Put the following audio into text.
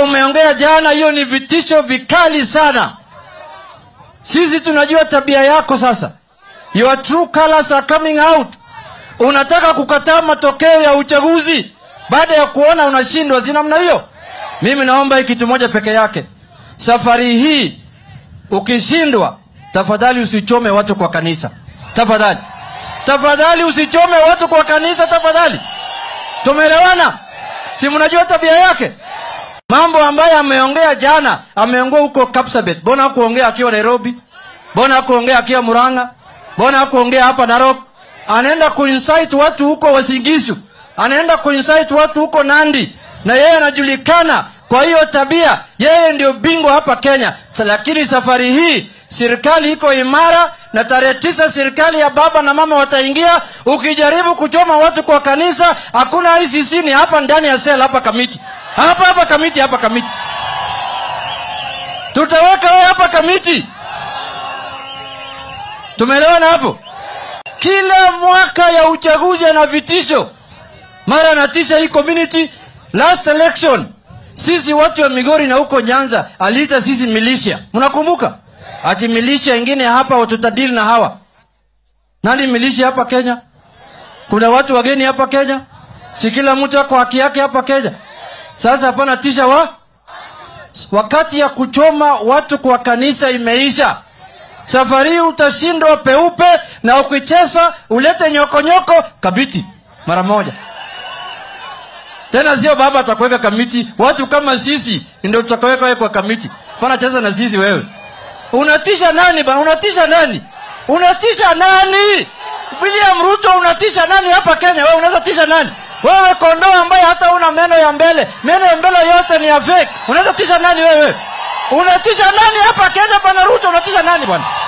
umeongea jana, hiyo ni vitisho vikali sana. Sisi tunajua tabia yako sasa. Your true colors are coming out. Unataka kukataa matokeo ya uchaguzi baada ya kuona unashindwa, si namna hiyo? Mimi naomba hii kitu moja peke yake. Safari hii ukishindwa, tafadhali usichome watu kwa kanisa, tafadhali, tafadhali usichome watu kwa kanisa, tafadhali. Tumeelewana? Si mnajua tabia yake? Mambo ambayo ameongea jana, ameongea huko Kapsabet. Mbona hakuongea akiwa Nairobi? Mbona hakuongea akiwa Murang'a? Mbona hakuongea hapa Narok? Anaenda kuinsight watu huko Wasingishu, anaenda kuinsight watu huko Nandi, na yeye anajulikana kwa hiyo tabia. Yeye ndio bingwa hapa Kenya. Sa, lakini safari hii serikali iko imara, na tarehe tisa serikali ya baba na mama wataingia. Ukijaribu kuchoma watu kwa kanisa, hakuna ICC, ni hapa ndani ya sel, hapa kamiti, hapa hapa kamiti, hapa kamiti, tutaweka wewe hapa kamiti. Tumeelewana hapo? Kila mwaka ya uchaguzi ana vitisho, mara anatisha hii community. Last election sisi watu wa Migori na huko Nyanza aliita sisi militia, mnakumbuka? Ati militia ingine hapa tutadili na hawa. Nani militia hapa Kenya? Kuna watu wageni hapa Kenya? Si kila mtu ako haki yake hapa Kenya? Sasa hapana tisha wa wakati ya kuchoma watu kwa kanisa imeisha. Safari hii utashindwa peupe, na ukicheza ulete nyokonyoko kabiti mara moja. Tena sio baba atakuweka kamiti, watu kama sisi ndio tutakaweka wewe kwa kamiti. Pana cheza na sisi wewe. Unatisha nani bana? Unatisha nani? Unatisha nani? William Ruto unatisha nani hapa Kenya? Wewe unaweza tisha nani? Wewe kondoo ambaye hata una meno ya mbele, meno ya mbele yote ni ya fake. Unaweza tisha nani wewe? Unatisha nani hapa Kenya bana Ruto? Unatisha nani bwana?